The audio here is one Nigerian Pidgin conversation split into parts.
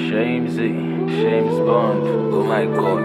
Shamesy, James Bond. Oh my god.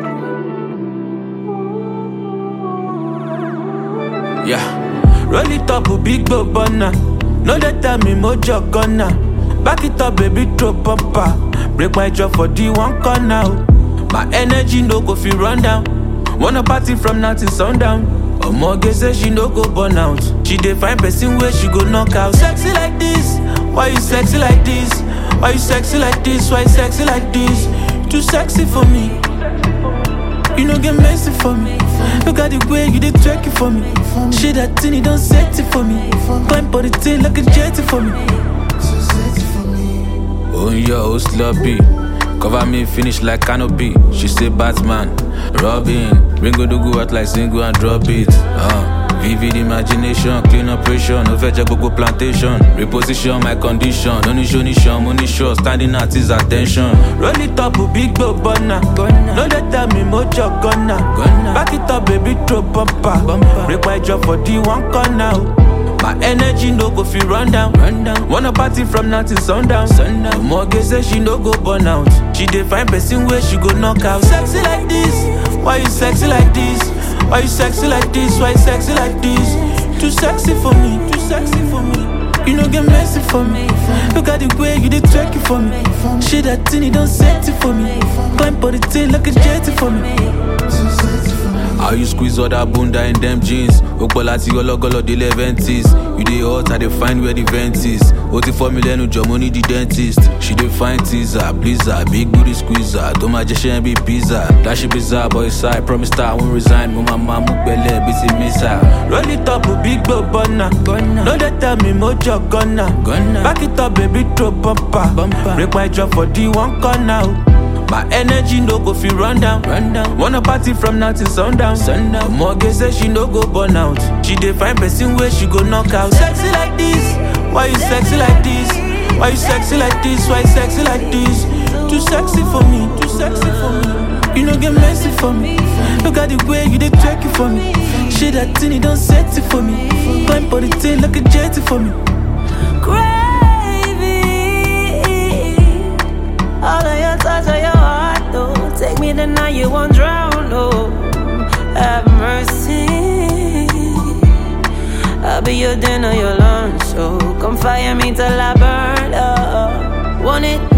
Yeah. Roll it up, a big bobana. No let tell me mojo gonna. Back it up, baby, throw bumper. Break my jaw for the one corner. oh. My energy no go feel run down. Wanna party from now till sundown. Omoge say she no go burn out. She dey find person where she go knock out. Sexy like this, why you sexy like this? Why you sexy like this? Why you sexy like this? Too sexy for me. You no get messy for me. Look at the way you did twerk it for me. Shit that thing, you don't set it for me. Climb for the thing like a jetty for me. Oh yeah, oh sloppy. Cover me, finish like canopy. She say Batman, Robin. Ringo do go out like single and drop it. Uh. Vivid imagination, clean operation, no fetch gbogbo plantation. Reposition my condition, no ní ṣoníṣan, mo ní sure, standing at his attention. Roll it up, big boy burner. No let tell me mojo gunna. Back it up, baby, throw bumper. Break my jaw for the one corner. oh. My energy no go feel run down. Run down. Wanna party from now till sundown. sundown. Omoge say she no go burn out. She dey find person where she go knock out. Sexy like this, why you sexy like this? Why you sexy like this? Why you sexy like this? Too sexy for me, too sexy for me. You no get messy for me. Look at the way you did twerk it for me. Shit that thing, you don't set it for me. Climb for the thing like a jetty for me. How you squeeze all that bunda in them jeans? Okpola ti ọlọ́gọ́lọ́ dé leventies. You dey hot, I dey find where the vent is. O ti fọ́ mi lẹ́nu jọ, mo ní the dentist. She dey find teaser, blizzard, big booty squeezer. Tó máa jẹ ṣẹ́yìn bíi pizza. Dashi bizarre boy side, promise that I won't resign. Mo máa máa mú gbẹlẹ́ bí ti mísà. Roll it up, big boy burner. No dey tell me mojo gunna. Back it up, baby, throw bumper. Break my jaw for the one corner. oh. My energy no go feel run down. run down. Wanna party from now till sundown. sundown. Omoge say she no go burn out. She dey find person where she go knock out. Sexy like this, why you sexy like this? Why you sexy like this? Why you sexy like this? Too sexy for me, too sexy for me. You no get messy for me. Look at the way you did twerk it for me. Shit that thing, you don't set it for me. Climb for the thing like a jetty for me. Gravy. All of your touch of your heart, though. Take me the night you won't drown, oh. Have mercy. I'll be your dinner, your lunch, so come fire me till I burn up. Want it